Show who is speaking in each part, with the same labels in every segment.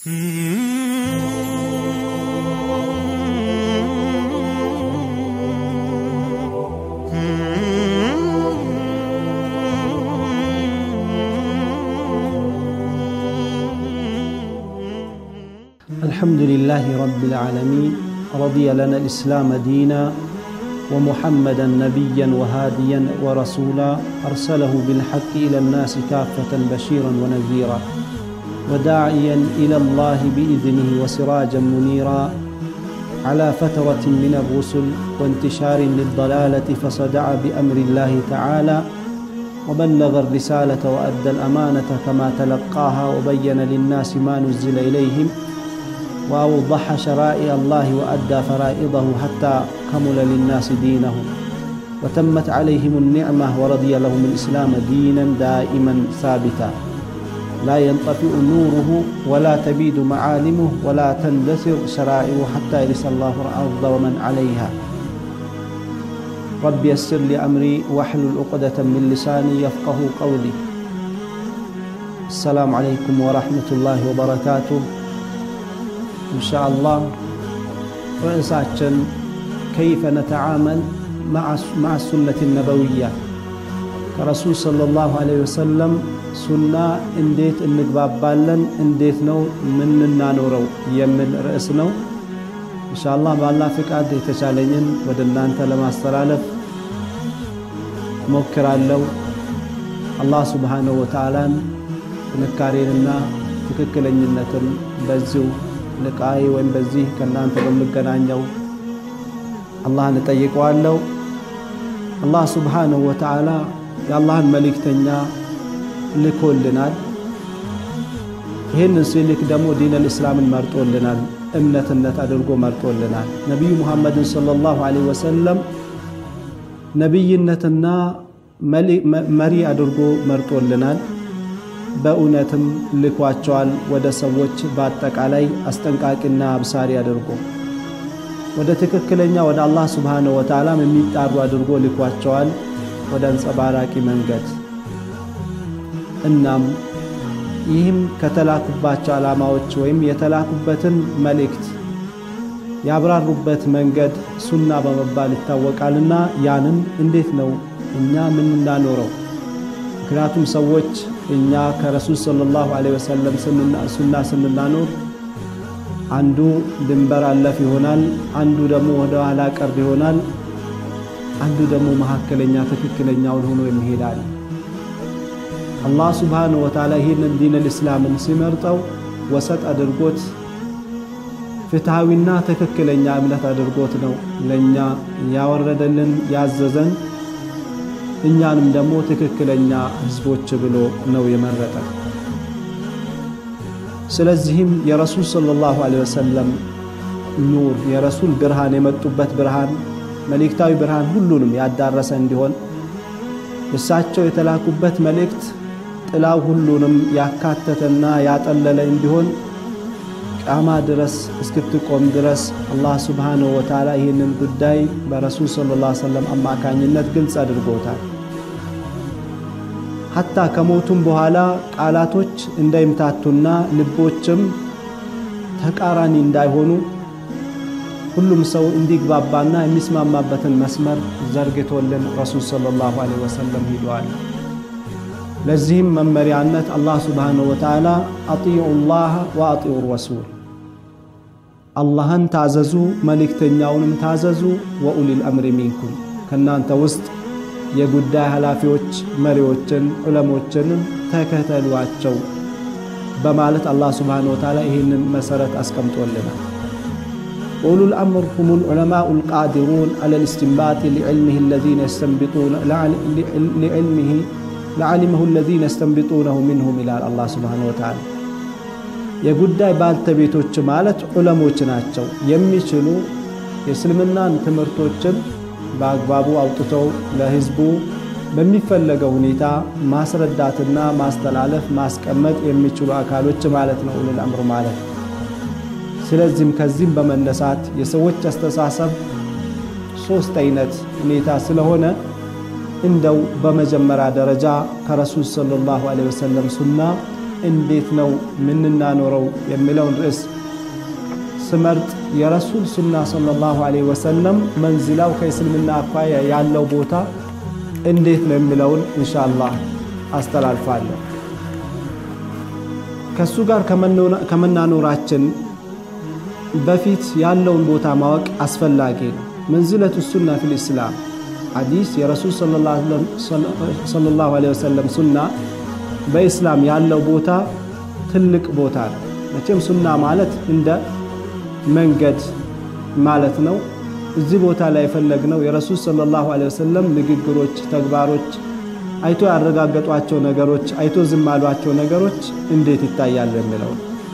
Speaker 1: الحمد لله رب العالمين رضي لنا الإسلام دينا ومحمدا نبيا وهاديا ورسولا أرسله بالحق إلى الناس كافة بشيرا ونذيرا وداعيا إلى الله بإذنه وسراجا منيرا على فترة من الرسل وانتشار للضلالة فصدع بأمر الله تعالى وبلغ الرسالة وأدى الأمانة كما تلقاها وبين للناس ما نزل إليهم وأوضح شرائع الله وأدى فرائضه حتى كمل للناس دينهم وتمت عليهم النعمة ورضي لهم الإسلام دينا دائما ثابتا لا ينطفئ نوره ولا تبيد معالمه ولا تندثر شرائعه حتى يرث الله الأرض ومن عليها رب يسر لي أمري واحلل عقدة من لساني يفقه قولي السلام عليكم ورحمة الله وبركاته ኢንሻአላህ ርዕሳችን ከይፈ ነተዓመል ማዓ ሱነት ነበውያ ከረሱል ሰለላሁ ዐለይሂ ወሰለም ሱና እንዴት እንግባባለን፣ እንዴት ነው ምንናኖረው የሚል ርዕስ ነው። ኢንሻአላህ በአላህ ፍቃድ የተቻለኝን ወደ እናንተ ለማስተላለፍ ሞክራለሁ። አላህ ሱብሓነሁ ወተዓላን ጥንካሬንና ትክክለኝነትን በዚሁ ልቃይ ወይም በዚህ ከእናንተ በምገናኘው አላህን እጠይቀዋለሁ። አላህ ሱብሓነሁ ወተዓላ የአላህን መልእክተኛ ልኮልናል። ይህንን ሲልክ ደግሞ ዲነል እስላምን መርጦልናል፣ እምነትነት አድርጎ መርጦልናል። ነቢዩ ሙሐመድን ሰለላሁ ዐለይሂ ወሰለም ነቢይነትና መሪ አድርጎ መርጦልናል። በእውነትም ልኳቸዋል ወደ ሰዎች በአጠቃላይ አስጠንቃቂና አብሳሪ አድርጎ ወደ ትክክለኛ ወደ አላህ ስብሓነሁ ወተዓላም የሚጣሩ አድርጎ ልኳቸዋል ወደ አንጸባራቂ መንገድ። እናም ይህም ከተላኩባቸው ዓላማዎች ወይም የተላኩበትን መልእክት ያብራሩበት መንገድ ሱና በመባል ይታወቃልና ያንን እንዴት ነው እኛ ምንናኖረው? ምክንያቱም ሰዎች እኛ ከረሱል ሰለላሁ ዐለይሂ ወሰለም ሱና ስንናኖር አንዱ ድንበር አለፍ ይሆናል፣ አንዱ ደግሞ ወደ ኋላ ቀር ይሆናል፣ አንዱ ደግሞ መካከለኛ ትክክለኛውን ሆኖ የሚሄዳል። አላህ ሱብሓነሁ ወተዓላ ይህንን ዲነል እስላምን ሲመርጠው ወሰጥ አድርጎት ፍትሐዊና ትክክለኛ እምነት አድርጎት ነው ለእኛ ያወረደልን ያዘዘን እኛንም ደግሞ ትክክለኛ ህዝቦች ብሎ ነው የመረጠ። ስለዚህም የረሱል ሰለላሁ ዐለይሂ ወሰለም ኑር የረሱል ብርሃን የመጡበት ብርሃን መልእክታዊ ብርሃን ሁሉንም ያዳረሰ እንዲሆን እሳቸው የተላኩበት መልእክት ጥላው ሁሉንም ያካተተና ያጠለለ እንዲሆን ቃማ ድረስ እስክትቆም ድረስ አላህ ሱብሓነሁ ወተዓላ ይህንን ጉዳይ በረሱል ሰለላሁ ዐለይሂ ወሰለም አማካኝነት ግልጽ አድርጎታል። ሐታ ከሞቱም በኋላ ቃላቶች እንዳይምታቱና ልቦችም ተቃራኒ እንዳይሆኑ ሁሉም ሰው እንዲግባባና የሚስማማበትን መስመር ዘርግቶልን ረሱል ሰለላሁ ዐለይሂ ወሰለም ሂደዋል። ለዚህም መመሪያነት አላህ ሱብሓነሁ ወተዓላ አጢዑ ላህ ወአጢዑ ረሱል አላህን ታዘዙ፣ መልእክተኛውንም ታዘዙ። ወኡሊል አምሪ ሚንኩም ከእናንተ ውስጥ የጉዳይ ኃላፊዎች መሪዎችን፣ ዑለሞችንም ተከተሏቸው በማለት አላህ ሱብሓነሁ ወተዓላ ይህንን መሰረት አስቀምጦልናል። ኡሉል አምር ሁሙል ዑለማኡ ልቃዲሩን ዐለ ልእስትንባጥ ሊዕልሚህ ለዚነ የስተንቢጡነ ሊዕልሚህ ለዓሊመሁ ለዚነ የስተንቢጡነሁ ሚንሁም ይላል አላህ ሱብሓነሁ ወተዓላ። የጉዳይ ባልተቤቶች ማለት ዑለሞች ናቸው። የሚችሉ የእስልምናን ትምህርቶችን በአግባቡ አውጥተው ለህዝቡ በሚፈለገው ሁኔታ ማስረዳትና ማስተላለፍ ማስቀመጥ የሚችሉ አካሎች ማለት ነው ኡሉል አምር ማለት። ስለዚህም ከዚህም በመነሳት የሰዎች አስተሳሰብ ሶስት አይነት ሁኔታ ስለሆነ እንደው በመጀመሪያ ደረጃ ከረሱል ሰለላሁ ዐለይሂ ወሰለም ሱና እንዴት ነው የምንናኖረው የሚለውን ርዕስ ስመርጥ የረሱል ሱና ሰለላሁ ዐለይሂ ወሰለም መንዝላው ከእስልምና አኳያ ያለው ቦታ እንዴት ነው የሚለውን ኢንሻአላህ አስተላልፋለሁ። ከሱ ጋር ከመናኖራችን በፊት ያለውን ቦታ ማወቅ አስፈላጊ ነው። መንዝለቱ ሱና ፊል ኢስላም ሐዲስ የረሱል ሰለላሁ ዐለይሂ ወሰለም ሱና በኢስላም ያለው ቦታ ትልቅ ቦታ ነው። መቼም ሱና ማለት እንደ መንገድ ማለት ነው። እዚህ ቦታ ላይ የፈለግነው የረሱል ሰለላሁ ዐለይሂ ወሰለም ንግግሮች፣ ተግባሮች፣ አይቶ ያረጋገጧቸው ነገሮች፣ አይቶ ዝም ያሏቸው ነገሮች እንዴት ይታያል የሚለው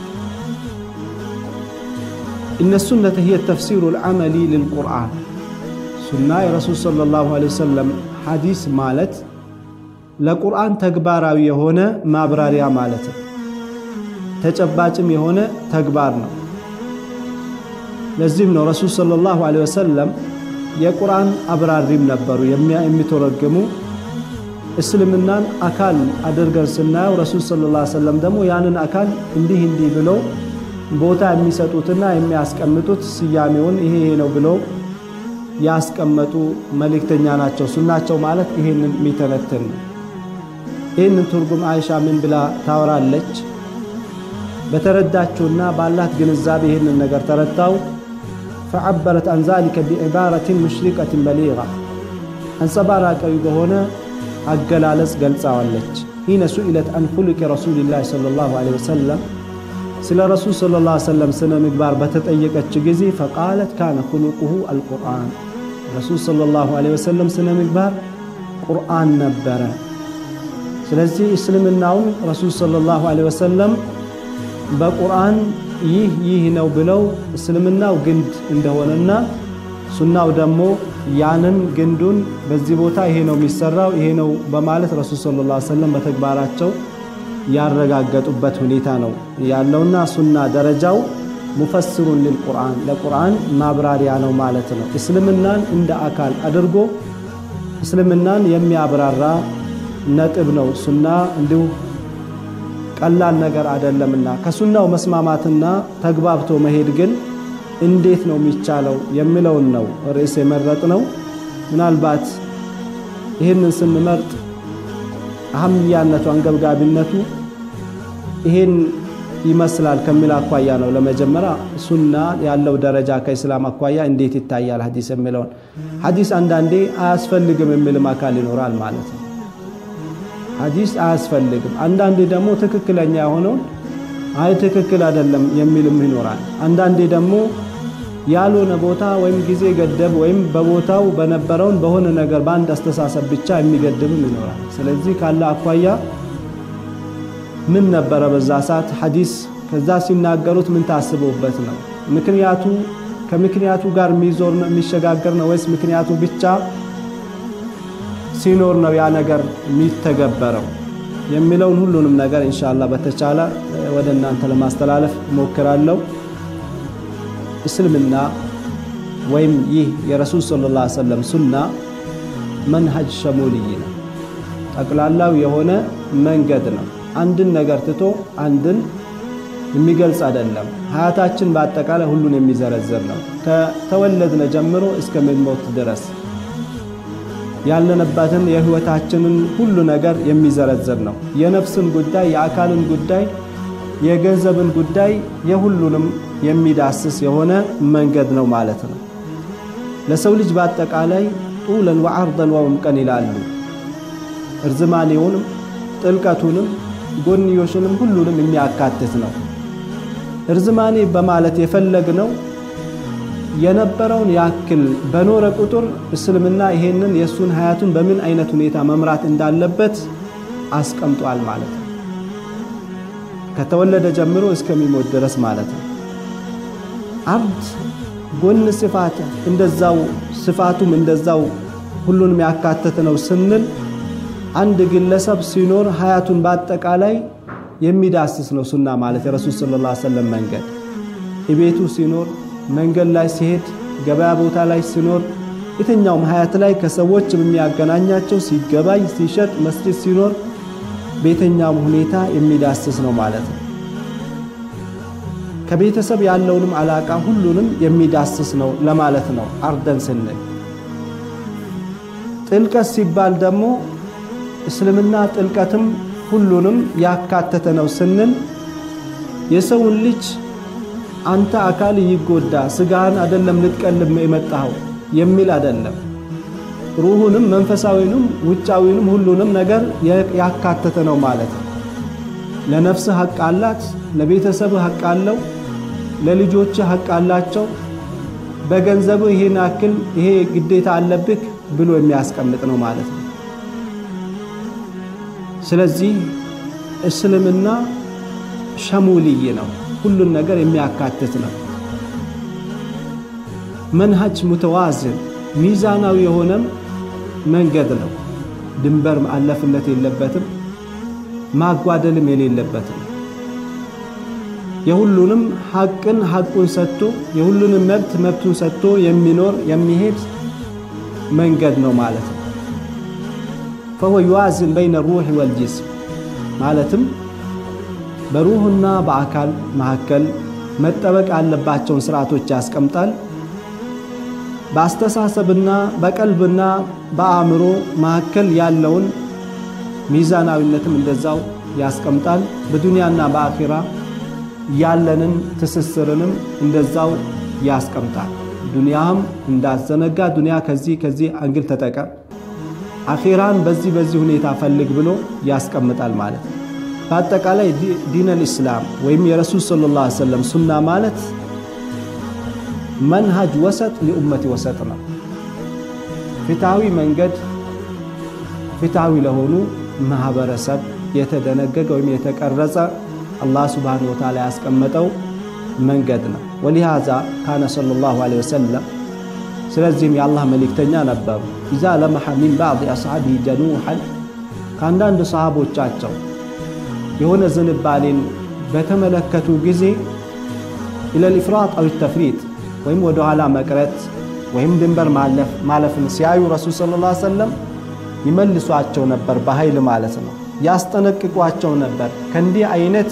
Speaker 1: እነ ሱነተ ሂየ ተፍሲሩ ልዓመሊ ልልቁርአን ሱና የረሱል ሰለላሁ ዐለይሂ ወሰለም ሐዲስ ማለት ለቁርአን ተግባራዊ የሆነ ማብራሪያ ማለት ነው። ተጨባጭም የሆነ ተግባር ነው። ለዚህም ነው ረሱል ሰለላሁ ዐለይሂ ወሰለም የቁርአን አብራሪም ነበሩ የሚተረግሙ። እስልምናን አካል አድርገን ስናየው ረሱል ሰለላሁ ዐለይሂ ወሰለም ደግሞ ያንን አካል እንዲህ እንዲህ ብለው ቦታ የሚሰጡትና የሚያስቀምጡት ስያሜውን ይሄ ይሄ ነው ብለው ያስቀመጡ መልእክተኛ ናቸው። ሱናቸው ማለት ይሄንን የሚተነትን ነው። ይህንን ትርጉም አይሻ ምን ብላ ታወራለች? በተረዳችውና ባላት ግንዛቤ ይህንን ነገር ተረድታው ፈዐበረት አን ዛሊከ ቢዕባረትን ሙሽሪቀትን በሊጋ አንጸባራቃዊ በሆነ አገላለጽ ገልጻዋለች። ሂነ ሱኢለት አን ኹሉቅ ረሱልላህ ሰለላሁ ዐለይሂ ወሰለም ስለ ረሱል ሰለላሁ ዐለይሂ ወሰለም ስነ ምግባር በተጠየቀች ጊዜ ፈቃለት ካነ ኹሉቁሁ አልቁርአን ረሱል ሰለላሁ ዐለይሂ ወሰለም ስነ ምግባር ቁርአን ነበረ። ስለዚህ እስልምናውን ረሱል ሰለላሁ ዐለይሂ ወሰለም በቁርአን ይህ ይህ ነው ብለው እስልምናው ግንድ እንደሆነና ሱናው ደግሞ ያንን ግንዱን በዚህ ቦታ ይሄ ነው የሚሰራው ይሄ ነው በማለት ረሱል ሰለላሁ ዐለይሂ ወሰለም በተግባራቸው ያረጋገጡበት ሁኔታ ነው ያለውና ሱና ደረጃው ሙፈስሩን ሊልቁርአን ለቁርአን ማብራሪያ ነው ማለት ነው። እስልምናን እንደ አካል አድርጎ እስልምናን የሚያብራራ ነጥብ ነው። ሱና እንዲሁ ቀላል ነገር አይደለምና ከሱናው መስማማትና ተግባብቶ መሄድ ግን እንዴት ነው የሚቻለው የሚለውን ነው ርዕስ የመረጥ ነው። ምናልባት ይህንን ስንመርጥ አህምያነቱ አንገብጋቢነቱ ይሄን ይመስላል ከሚል አኳያ ነው። ለመጀመሪያ ሱና ያለው ደረጃ ከኢስላም አኳያ እንዴት ይታያል ሐዲስ የሚለውን ሐዲስ አንዳንዴ አያስፈልግም የሚልም አካል ይኖራል ማለት ነው። ሐዲስ አያስፈልግም፣ አንዳንዴ ደግሞ ትክክለኛ የሆነውን አይ ትክክል አይደለም የሚልም ይኖራል። አንዳንዴ ደግሞ ያልሆነ ቦታ ወይም ጊዜ ገደብ ወይም በቦታው በነበረውን በሆነ ነገር በአንድ አስተሳሰብ ብቻ የሚገድብም ይኖራል። ስለዚህ ካለ አኳያ ምን ነበረ በዛ ሰዓት ሐዲስ ከዛ ሲናገሩት ምን ታስበውበት ነው? ምክንያቱ ከምክንያቱ ጋር የሚዞር ነው የሚሸጋገር ነው ወይስ ምክንያቱ ብቻ ሲኖር ነው ያ ነገር የሚተገበረው የሚለውን ሁሉንም ነገር ኢንሻአላህ በተቻለ ወደ እናንተ ለማስተላለፍ እሞክራለሁ። እስልምና ወይም ይህ የረሱል ሰለላሁ ዐለይሂ ወሰለም ሱና መንሀጅ ሸሙልይ ነው። ጠቅላላው የሆነ መንገድ ነው። አንድን ነገር ትቶ አንድን የሚገልጽ አይደለም። ሀያታችን በአጠቃላይ ሁሉን የሚዘረዝር ነው። ከተወለድነ ጀምሮ እስከምንሞት ድረስ ያለንበትን የህይወታችንን ሁሉ ነገር የሚዘረዝር ነው። የነፍስን ጉዳይ፣ የአካልን ጉዳይ፣ የገንዘብን ጉዳይ የሁሉንም የሚዳስስ የሆነ መንገድ ነው ማለት ነው። ለሰው ልጅ በአጠቃላይ ጡለን ወዐርደን ወዕምቀን ይላሉ። እርዝማኔውንም ጥልቀቱንም ጎንዮሽንም ሁሉንም የሚያካትት ነው። እርዝማኔ በማለት የፈለግነው የነበረውን ያክል በኖረ ቁጥር እስልምና ይሄንን የእሱን ሀያቱን በምን አይነት ሁኔታ መምራት እንዳለበት አስቀምጧል ማለት ነው። ከተወለደ ጀምሮ እስከሚሞት ድረስ ማለት ነው። አብድ ጎን ስፋት እንደዛው ስፋቱም እንደዛው ሁሉንም ያካተተ ነው ስንል አንድ ግለሰብ ሲኖር ሀያቱን በአጠቃላይ የሚዳስስ ነው ሱና ማለት የረሱል ሰለላሁ ዐለይሂ ወሰለም መንገድ ቤቱ ሲኖር መንገድ ላይ ሲሄድ ገበያ ቦታ ላይ ሲኖር የትኛውም ሀያት ላይ ከሰዎች የሚያገናኛቸው ሲገባይ ሲሸጥ መስጂድ ሲኖር ቤተኛውም ሁኔታ የሚዳስስ ነው ማለት ነው። ከቤተሰብ ያለውንም አላቃ ሁሉንም የሚዳስስ ነው ለማለት ነው። አርደን ስንል ጥልቀት ሲባል ደግሞ እስልምና ጥልቀትም ሁሉንም ያካተተ ነው ስንል የሰውን ልጅ አንተ አካል ይጎዳ ስጋህን አደለም ልትቀልብ የመጣኸው የሚል አደለም። ሩሁንም መንፈሳዊንም ውጫዊንም ሁሉንም ነገር ያካተተ ነው ማለት ነው። ለነፍስህ ሐቅ አላት፣ ለቤተሰብህ ሐቅ አለው፣ ለልጆችህ ሐቅ አላቸው። በገንዘብህ ይህን ያክል ይሄ ግዴታ አለብህ ብሎ የሚያስቀምጥ ነው ማለት ነው። ስለዚህ እስልምና ሸሙልይ ነው፣ ሁሉን ነገር የሚያካትት ነው። መንሃጅ ሙተዋዝን ሚዛናዊ የሆነም መንገድ ነው። ድንበር ማለፍለት የለበትም፣ ማጓደልም የሌለበትም። የሁሉንም ሐቅን ሐቁን ሰጥቶ የሁሉንም መብት መብቱን ሰጥቶ የሚኖር የሚሄድ መንገድ ነው ማለት ነው። ፈሁወ ዩዋዝን በይነ ሩህ ወልጅስም ማለትም በሩህና በአካል መካከል መጠበቅ ያለባቸውን ስርዓቶች ያስቀምጣል። በአስተሳሰብና በቀልብና በአእምሮ መካከል ያለውን ሚዛናዊነትም እንደዛው ያስቀምጣል። በዱንያና በአኺራ ያለንን ትስስርንም እንደዛው ያስቀምጣል። ዱንያህም እንዳዘነጋ ዱንያ ከዚህ ከዚህ አንግል ተጠቀም፣ አኺራን በዚህ በዚህ ሁኔታ ፈልግ ብሎ ያስቀምጣል ማለት ነው። በአጠቃላይ ዲነል ኢስላም ወይም የረሱል ሰለላሁ ዐለይሂ ወሰለም ሱና ማለት መንሃጅ ወሰጥ ሊኡመቲ ወሰጥ ነው። ፍትሃዊ መንገድ ፍትሃዊ ለሆኑ ማህበረሰብ የተደነገገ ወይም የተቀረጸ አላህ ሱብሓነሁ ወተዓላ ያስቀመጠው መንገድ ነው። ወሊሃዛ ካነ ሰለላሁ ዐለይሂ ወሰለም ስለዚህም የአላህ መልእክተኛ ነበሩ። ኢዛ ለመሐ ሚን ባዕድ አስሓቢሂ ጀኑሐን ከአንዳንድ ሰሃቦቻቸው የሆነ ዝንባሌን በተመለከቱ ጊዜ ኢለል ኢፍራጥ አው ተፍሪጥ ወይም ወደ ኋላ መቅረት ወይም ድንበር ማለፍን ሲያዩ ረሱል ሰለላሁ ዐለይሂ ወሰለም ይመልሷቸው ነበር፣ በኃይል ማለት ነው። ያስጠነቅቋቸው ነበር። ከእንዲህ አይነት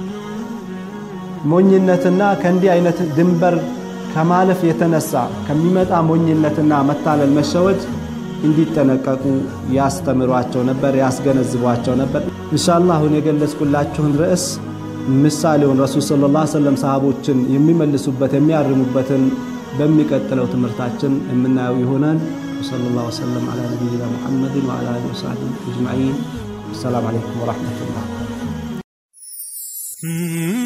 Speaker 1: ሞኝነትና ከእንዲህ አይነት ድንበር ከማለፍ የተነሳ ከሚመጣ ሞኝነትና መታለል፣ መሸወድ እንዲጠነቀቁ ያስተምሯቸው ነበር፣ ያስገነዝቧቸው ነበር። ኢንሻአላህ አሁን የገለጽኩላችሁን ርዕስ ምሳሌውን ረሱል ሰለላሁ ዐለይሂ ወሰለም ሰሃቦችን የሚመልሱበት የሚያርሙበትን በሚቀጥለው ትምህርታችን የምናየው ይሆናል። ወሰለላሁ ወሰለም ዐላ ነቢይና ሙሐመድን ወዐላ አሊሂ ወሰሕቢሂ አጅመዒን። አሰላሙ አለይኩም ወረሕመቱላህ።